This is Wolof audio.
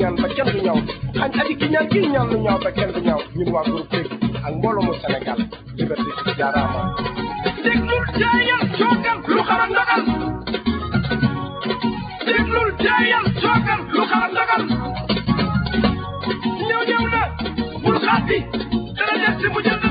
ñaan ba kenn du ñaw xañ aji ki ñaan kii ñaan lu ñaaw ba kenn du ñaaw ñun waa groupe Tek ak mbooloo mu Sénégal liberté jaaraama déglul jaayal coogal lu xaram ndagal déglul jaayal coogal lu xaram ndagal ñëw ñëw na bul xaati dana des si mu jël